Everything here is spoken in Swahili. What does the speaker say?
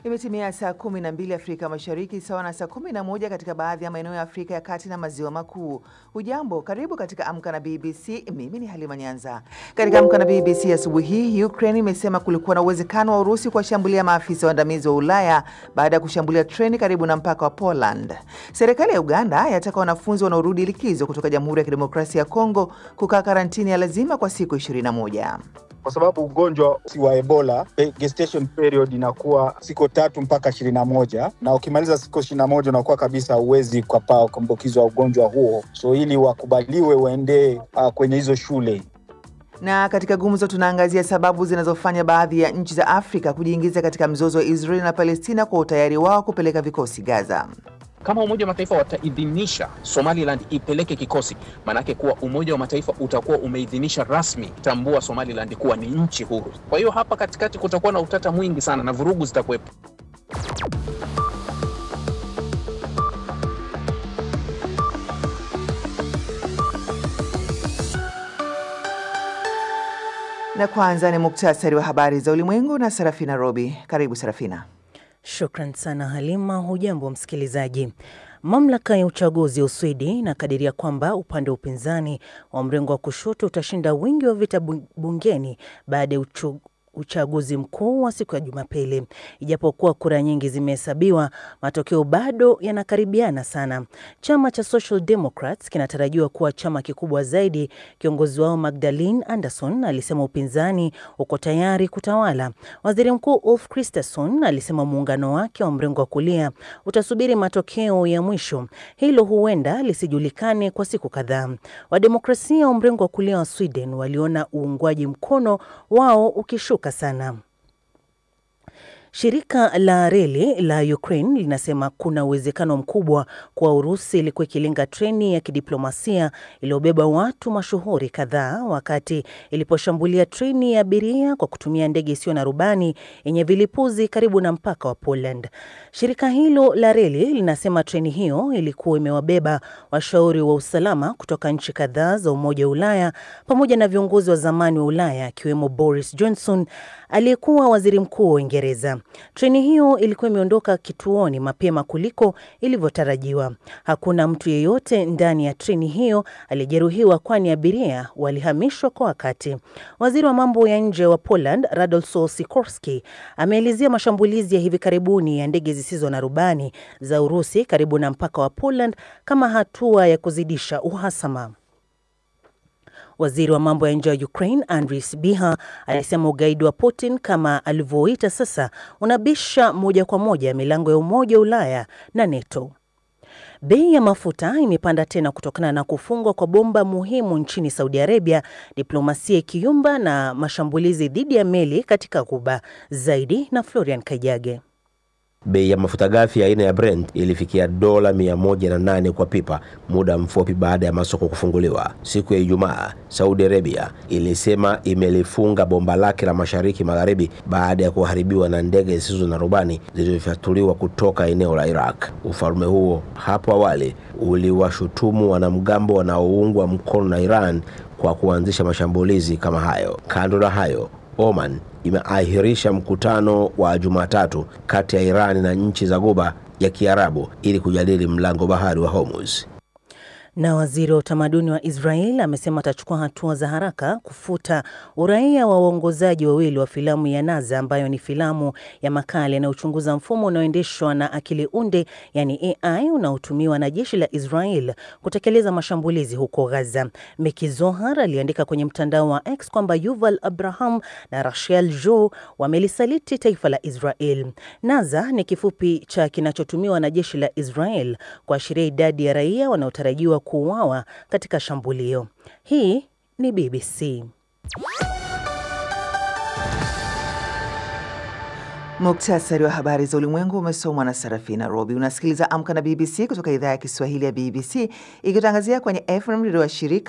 Imetimia saa kumi na mbili Afrika Mashariki, sawa na saa kumi na moja katika baadhi ya maeneo ya Afrika ya Kati na Maziwa Makuu. Hujambo, karibu katika Amka na BBC. Mimi ni Halima Nyanza. Katika Amka na BBC asubuhi hii, Ukraine imesema kulikuwa na uwezekano wa Urusi kuwashambulia maafisa waandamizi wa Ulaya baada ya kushambulia treni karibu na mpaka wa Poland. Serikali ya Uganda yataka wanafunzi wanaorudi likizo kutoka Jamhuri ya Kidemokrasia ya Kongo kukaa karantini ya lazima kwa siku 21 kwa sababu ugonjwa si wa Ebola, gestation period inakuwa siku tatu mpaka ishirini na moja na ukimaliza siku ishirini na moja unakuwa kabisa huwezi kupaa kuambukizwa ugonjwa huo, so ili wakubaliwe waendee uh, kwenye hizo shule na katika gumzo tunaangazia sababu zinazofanya baadhi ya nchi za Afrika kujiingiza katika mzozo wa Israeli na Palestina kwa utayari wao kupeleka vikosi Gaza. Kama Umoja wa Mataifa wataidhinisha Somaliland ipeleke kikosi, maanake kuwa Umoja wa Mataifa utakuwa umeidhinisha rasmi tambua Somaliland kuwa ni nchi huru. Kwa hiyo hapa katikati kutakuwa na utata mwingi sana na vurugu zitakuwepo. Na kwanza ni muktasari wa habari za ulimwengu na Sarafina Robi. Karibu Sarafina. Shukran sana Halima. Hujambo msikilizaji. Mamlaka ya uchaguzi ya Uswidi inakadiria kwamba upande wa upinzani wa mrengo wa kushoto utashinda wingi wa vita bungeni baada ya uchaguzi mkuu wa siku ya Jumapili. Ijapokuwa kura nyingi zimehesabiwa, matokeo bado yanakaribiana sana. Chama cha Social Democrats kinatarajiwa kuwa chama kikubwa zaidi. Kiongozi wao Magdalene Anderson alisema upinzani uko tayari kutawala. Waziri Mkuu Ulf Kristersson alisema muungano wake wa mrengo wa kulia utasubiri matokeo ya mwisho. Hilo huenda lisijulikane kwa siku kadhaa. Wademokrasia wa mrengo wa kulia wa Sweden waliona uungwaji mkono wao ukishuka sana. Shirika la reli la Ukraine linasema kuna uwezekano mkubwa kuwa Urusi ilikuwa ikilenga treni ya kidiplomasia iliyobeba watu mashuhuri kadhaa wakati iliposhambulia treni ya abiria kwa kutumia ndege isiyo na rubani yenye vilipuzi karibu na mpaka wa Poland. Shirika hilo la reli linasema treni hiyo ilikuwa imewabeba washauri wa usalama kutoka nchi kadhaa za Umoja wa Ulaya pamoja na viongozi wa zamani wa Ulaya akiwemo Boris Johnson aliyekuwa waziri mkuu wa Uingereza. Treni hiyo ilikuwa imeondoka kituoni mapema kuliko ilivyotarajiwa. Hakuna mtu yeyote ndani ya treni hiyo aliyejeruhiwa, kwani abiria walihamishwa kwa wakati. Waziri wa mambo ya nje wa Poland Radosław Sikorski ameelezea mashambulizi ya hivi karibuni ya ndege zisizo na rubani za Urusi karibu na mpaka wa Poland kama hatua ya kuzidisha uhasama. Waziri wa mambo ya nje wa Ukraine Andriy Sybiha alisema ugaidi wa Putin kama alivyoita sasa unabisha moja kwa moja milango ya Umoja wa Ulaya na NATO. Bei ya mafuta imepanda tena kutokana na kufungwa kwa bomba muhimu nchini Saudi Arabia, diplomasia ikiyumba na mashambulizi dhidi ya meli katika Ghuba. Zaidi na Florian Kajage. Bei ya mafuta ghafi aina ya Brent ilifikia dola 108 kwa pipa muda mfupi baada ya masoko kufunguliwa. Siku ya Ijumaa, Saudi Arabia ilisema imelifunga bomba lake la mashariki magharibi baada ya kuharibiwa na ndege zisizo na rubani zilizofyatuliwa kutoka eneo la Iraq. Ufalme huo hapo awali uliwashutumu wanamgambo wanaoungwa mkono na Iran kwa kuanzisha mashambulizi kama hayo. Kando na hayo, Oman imeahirisha mkutano wa Jumatatu kati ya Iran na nchi za Ghuba ya Kiarabu ili kujadili mlango bahari wa Hormuz. Na waziri wa utamaduni wa Israel amesema atachukua hatua za haraka kufuta uraia wa waongozaji wawili wa filamu ya Naza ambayo ni filamu ya makala inayochunguza mfumo unaoendeshwa na akili unde yani AI unaotumiwa na jeshi la Israel kutekeleza mashambulizi huko Gaza. Meki Zohar aliandika kwenye mtandao wa X kwamba Yuval Abraham na Rachel Jo wamelisaliti taifa la Israel. Naza ni kifupi cha kinachotumiwa na jeshi la Israel kuashiria idadi ya raia wanaotarajiwa kuuawa katika shambulio. Hii ni BBC. Muktasari wa habari za ulimwengu umesomwa na Sarafina Robi. Unasikiliza Amka na BBC kutoka idhaa ya Kiswahili ya BBC ikitangazia kwenye FM redio wa shirika